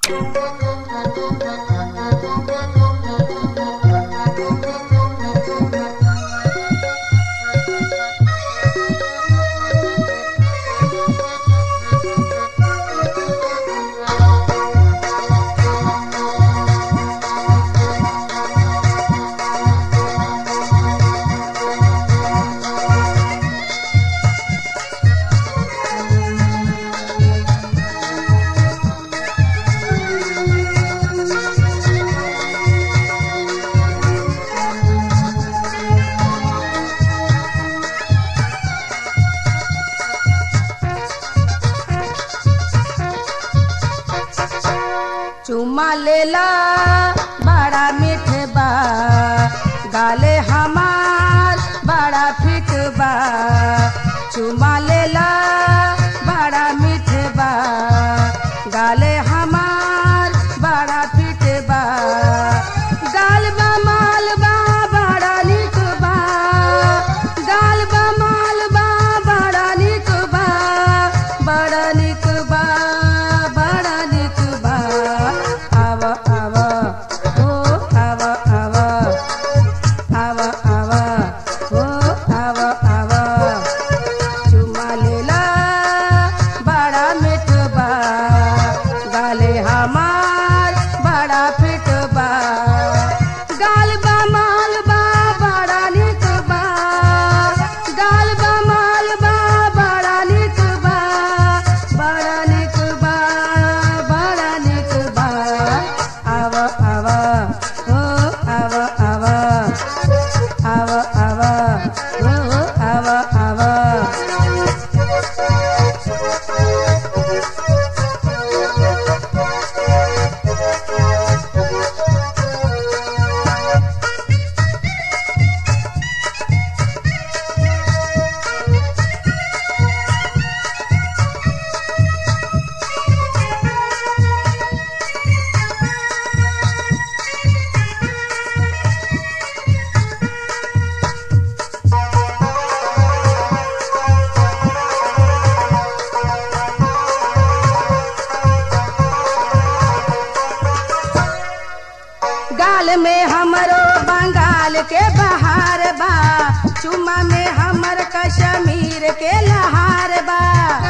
चुमा लेला बड़ा मीठ बा गाले हमार बड़ा फिट बा चुमा लेला बड़ा मीठ बा गाले हमार बड़ा फिट बा गाल बा माल बा बड़ा निक बा गाल बा माल बा बड़ा निक बा बड़ा निक बा बड़ा निक बा आव आव ओ आव आव आव आव ओ आव आव चुमा लेला बड़ा मीठ बा गाले हमार बड़ा फिट बा गाल बा माल बा बड़ा निक बा गाल बा माल बा बड़ा निक बा बड़ा निक बा बड़ा निक बा आव आव ओ आव आव आव आव ओ आव आव गाल में हमरो बंगाल के बहार बा चुमा में हमर कश्मीर के लहार बा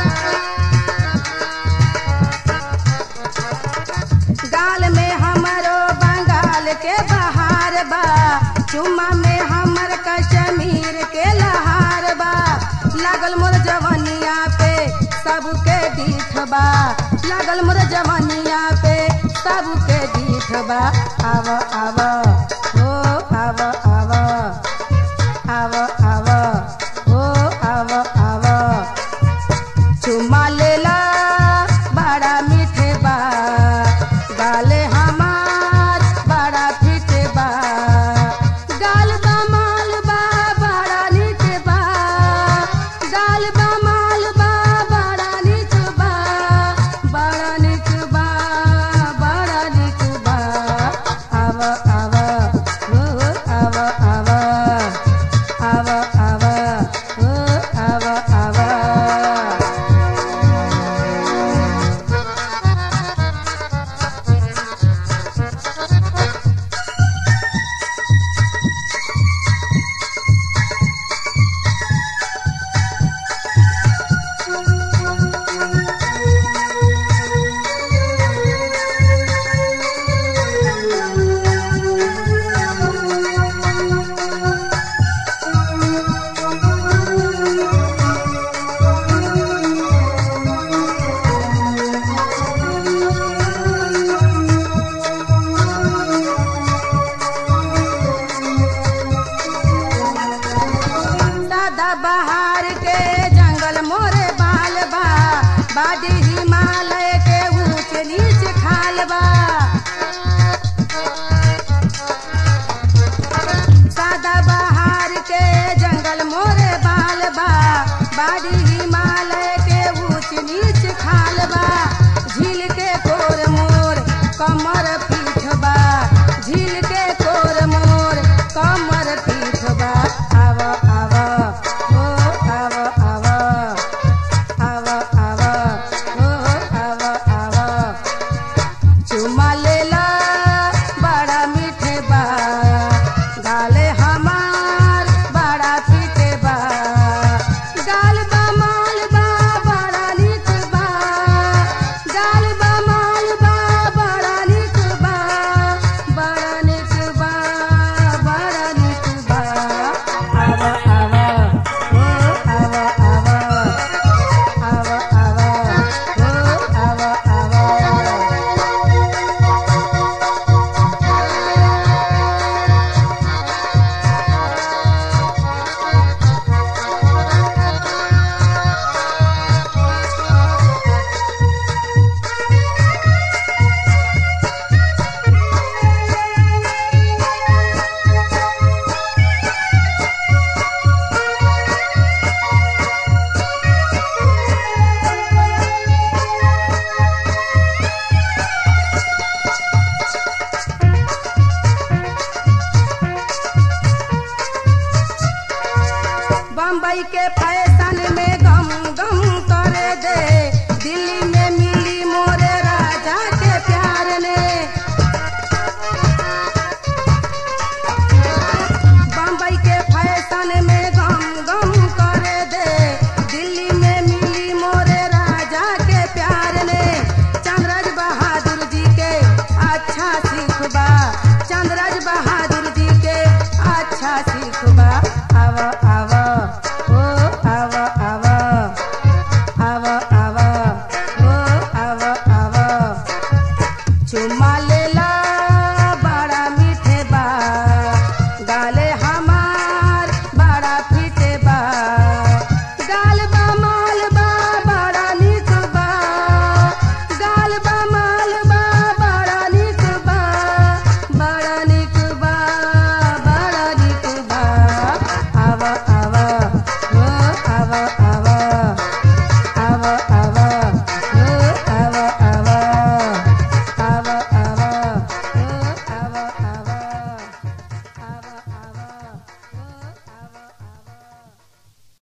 गाल में हमरो बंगाल के बहार बा चुमा में हमर कश्मीर के लहार बा लागल मोर जवनिया पे सबके दीठ बा लागल मोर जवनिया पे सबके दीठ बा आव आव हो आव आव आव आव हो आव आव चुमा लेला बड़ा मीठ बा गाले हमार बड़ा फिट बा गाल बा माल बा बड़ा नीच बा गाल बा माल बा बड़ा नीच बा बड़ा नीच बा बड़ा नीच बा आव आव हो आव आव आव आव हो आव आव दादा बहार के जंगल मोरे बाल बा बादी हिमालय के ऊंच नीच खाल बा दादा बहार के जंगल मोरे बाल बा बादी हिमालय के ऊंच नीच खाल बा झील के कोर मोर कमर पीठ बा झील के कोर मोर कमर पीठ बा आव आव हो आव आव आव आव हो आव आव बम्बई के फैशन में गम गम करे दे दिल्ली में मिली मोरे राजा के प्यार ने बम्बई के फैशन में गम गम करे दे दिल्ली में मिली मोरे राजा के प्यार ने चंद्रज बहादुर जी के अच्छा सिखबा चंद्रज बहादुर जी के अच्छा सिखबा आव आव ओ आव आव आव आव ओ आव आव चुमा लेला बड़ा मीठे बा गाले